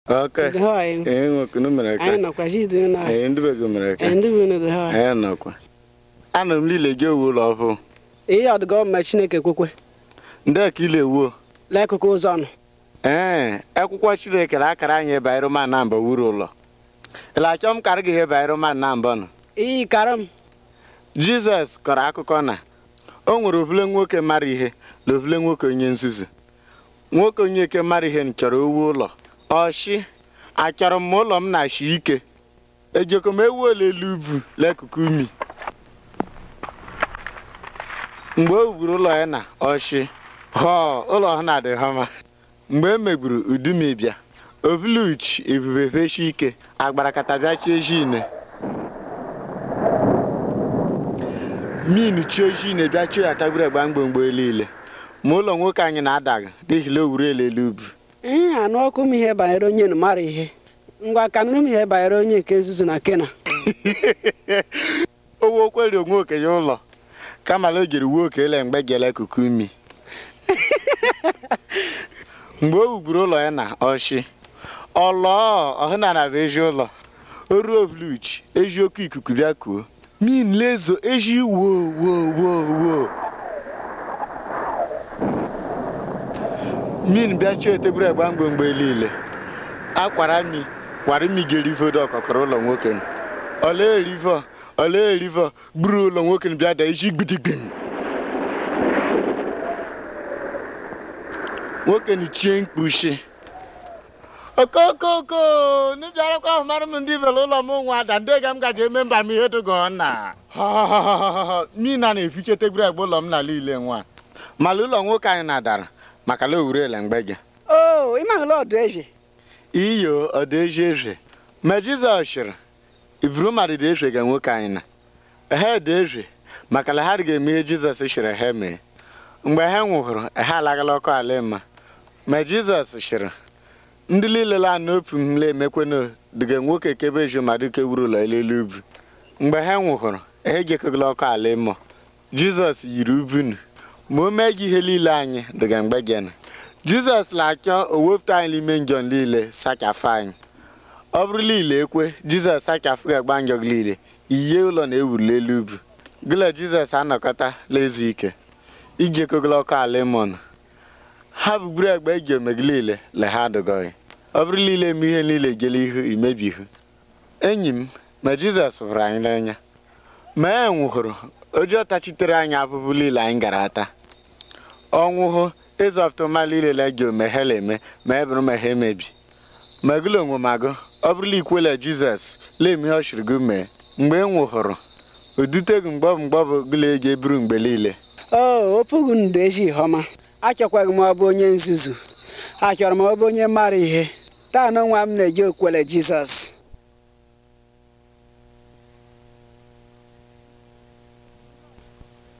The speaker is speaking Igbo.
Okay. dị ha anyị Ee, nwoke unu mere anyị ka. nọkwa si dị na Ee, ndị be gị mere ka. ndị bụ unu dị ha Anyị nọkwa. Ana m niile gị ewu ụlọ ọhụụ. ihe ọdịga ọma Chineke kwekwe Ndị ka ile ewuo. lekụkụ ụzọ ọnụ Ee, akwụkwọ Chineke na akara anyị banyere ma na mbọ wuru ụlọ. Ịla achọ m karị gị ihe banyere ma na mbọ nọ. iyi kara m Jizọs kọrọ akụkọ na o nwere ovule nwoke mara ihe na ovule nwoke onye nzuzu. Nwoke onye ike mara ihe chọrọ owu ụlọ. Ọshị, achọrọ m ụlọ m na-ashi ike. Ejeko m ewu ole elu ubu l'akụkụ umi. Mgbe o wuburu ụlọ ya na ọshị, họọ ụlọ ha na-adị hama. Mgbe e megburu udumibịa, ovuluchi ebube feshi ike, agbarakata bịachie ejine. min chi ojii na-ebịa chio ya tagburu agba mgbomgbo niile ma ụlọ nwoke anyị na-adaghị n'ihi na o wuru elele ubu ihe anụ ọkụ m ihe banyere onye na mara ihe ngwa ka nụrụ m ihe banyere onye nke nzuzu na kena owe okweri onwe okenye ụlọ kamala o jiri wuo okele mgbe gele kuku umi mgbe o wugburu ụlọ ya na ọshị ọlọọ ọhụnana bụ ezi ụlọ o ruo ovluchi eji oke ikuku bịa kuo min lezo eji wo wo wo wo min bịa chọọ eteburu agba mgbomgbe niile akwara mi kwara mi ga-erivo dị ọkọkọrọ ụlọ nwoke nụ. ọla erivo ọla erivo gburu ụlọ nwoke nụ bịa da iji gbidigim nwoke nụ chie mkpuchi okokoko n'ịbịarakwa ahụ mara m ndị bere ụlọ m nwa ada ndị ga m gaji eme mba m ihe dogo na mina na-efiche tebụl agba ụlọ m na niile nwa mala ụlọ nwoke anyị na-adara maka na owurele mgbe gị o ịmaghụla ọdụ eze iyo ọdaezi eze ma jizọs chịrị iburu mmadụ dị eze ga nwoke anyị na ha dị eze maka na ha ga-eme ihe jizọs chịrị ha mee mgbe ha nwụhụrụ ha alagala ọkụ ala mma ma jizọs chịrị ndị niile la n'ofu m la emekwena dịga nwoke kebe eju ma dịka wuru ụlọ elelu ubu mgbe ha nwụhụrụ ha ejekọgala ọkụ ala ịmụ jizọs yiri ubunu ma o mee gị ihe niile anyị dịga mgbe gị na jizọs na-achọ o wepụta anyị n'ime njọ niile sachafụ anyị ọ bụrụ niile ekwe jizọs sachafụ ga-agba njọ gị niile ihe ụlọ na-ewuli elu ubu gịla jizọs anọkọta lezu ike ijekọgala ọkụ ala ịmụnụ ha bugburu egbe eji omegị niile le ha adịgọghị ọ bụrụ niile eme ihe niile gele ihu imebi ihu enyi m ma jizọs hụrụ anyị n'anya ma e nwụhụrụ ụjọ tachitere anyị abụbụ niile anyị gara ata ọnwụhụ ịzọftụma niile le gị ome ha eme ma e bụrụ ma ha emebi ma gụla onwe ma gụ ọ bụrụla ikwela jizọs lee ihe ọ chịrị gị mee mgbe e nwụhụrụ o duteghị mgbọbụ mgbọbụ gụla eji eburu mgbe niile o opughị ndụ ezi ihe ọma achọkwaghị m ọ bụ onye nzuzu achọrọ m ọ bụ onye mara ihe taa na nwa m na-eji okwele jizọs